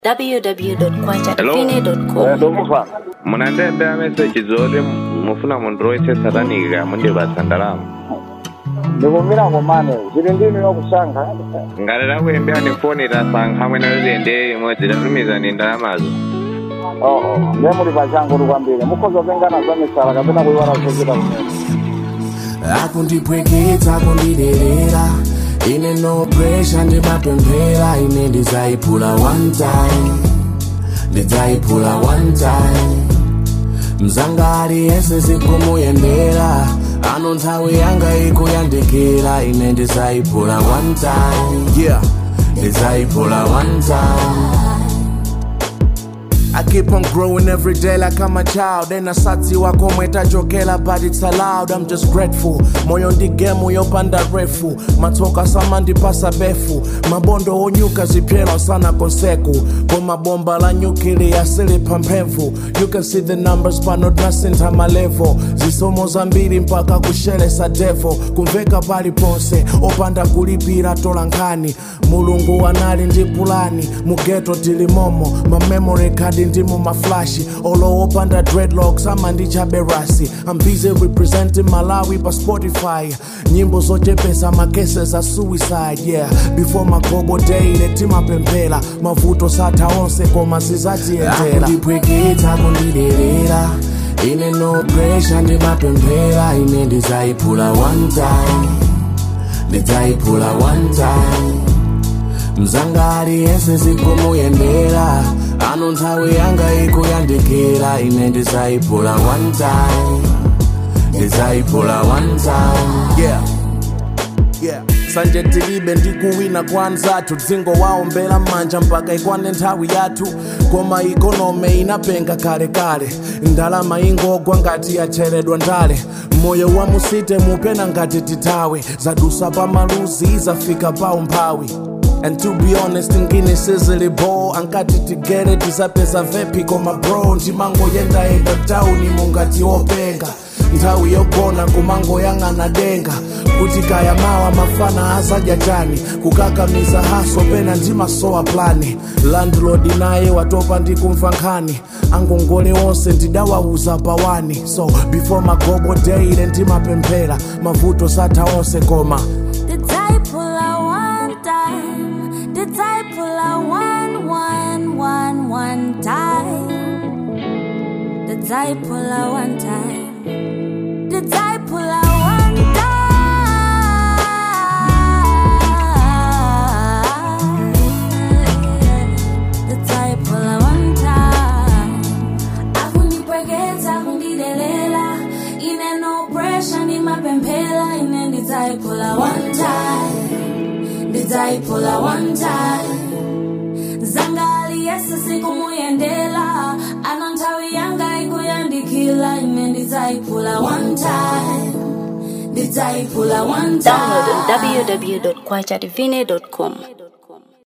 www.kwachadivine.com ndomufa munandembera meseji zoti mufuna munthu woyesesatanika mundipatsa ndalama ndikumirango mane zili ndinu yokusankha ngati takuyembera ni foni tasankha mwene lilende imodzi tatumizani ndalamazo oo ndiye muli pachangu ndi kwambiri mukhoza pengana za misala kapena kuiwala zochita kumene akundipweketsa kundiderera ine no pressure ndimapemphera ine ndidzayiphula one time ndidzayiphula one time mzanga aliyense zikumuyendera ano nthawi yanga ikuyandikira ine ndidzayiphula one time yeah ndidzayiphula one time I keep on growing every day like I'm a child ena satsi wako mwetachokela but it's allowed I'm just grateful moyo ndi gemu yopanda refu matsoka sama ndipasa befu mabondo onyuka zipyela sana konseku koma bomba la nyukili yasilipa mphevu you can see the numbers but not nasintha malevo zisomo zambiri mpaka kushelesa devo kumveka paliponse opanda kulipira tola nkhani mulungu anali ndi pulani mugeto tilimomo mamemory card ndi mu maflashi olowopanda dreadlocks ama ndi chaberasi i'm busy representing malawi pa spotify nyimbo zochepesa makese za suicide yeah before magobo daily timapemphera mavuto satha onse koma zizatiyendera akundipweketsa kundiderera ine no pressure ndimapemphera ine ndidzayiphula one time ndidzayiphula one time mzanga aliyense zikumuyendera ano nthawi yanga ikuyandikira ine ndidzayiphula one time ndidzayiphula one time yeah yeah sanje tilibe ndikuwina kwanzathu dzingo waombera m'manja mpaka ikwane nthawi yathu koma ikonome inapenga kalekale ndalama ingogwa ngati yacheredwa ndale moyo wa musite mupena ngati tithawe zadusa pa maluzi zafika pa umphawi And to be honest, ngini sizili bo ankati tigere tisapeza vepi koma bro ndimango yenda yenda tauni mungati openga nthawi yogona kumango yang'ana denga kuti kaya mawa mafana asadya chani kukakamiza haso pena ndimasowa plani landlord naye watopa ndi kumva nkhani angongole onse ndidawauza pawani so before magobo daily ndimapemphera mavuto satha onse koma Did I pull out one time? Did I pull out one, one, one, one time? Did I pull out one time? Did I pull out one time? Did I pull out one time? Akunipwekeza, akundidelela ine no pressure ndimapemphera ine ndidzayiphula one time ndidzayiphula one time zangali yese sikumuyendela ano nthawi yanga ikuyandikira ine ndidzayiphula one time ndidzayiphula one Download time on www.kwachadivine.com